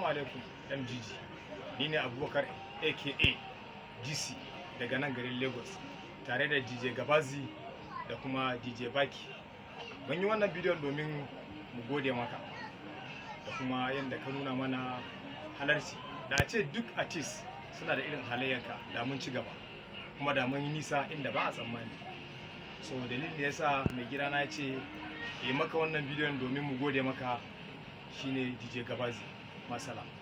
alaikum MGG. Ni ne Abubakar aka GC daga nan garin Lagos tare da DJ Gabazi da kuma DJ Baki. Mun yi wannan bidiyon domin mu gode maka da kuma yadda ka nuna mana halarci. Da a ce duk artist suna da irin halayyarka da mun ci gaba kuma da mun yi nisa inda ba a tsammani. So dalilin da yasa mai gida na ce yi maka wannan bidiyon domin mu gode maka shine DJ Gabazi. Masala.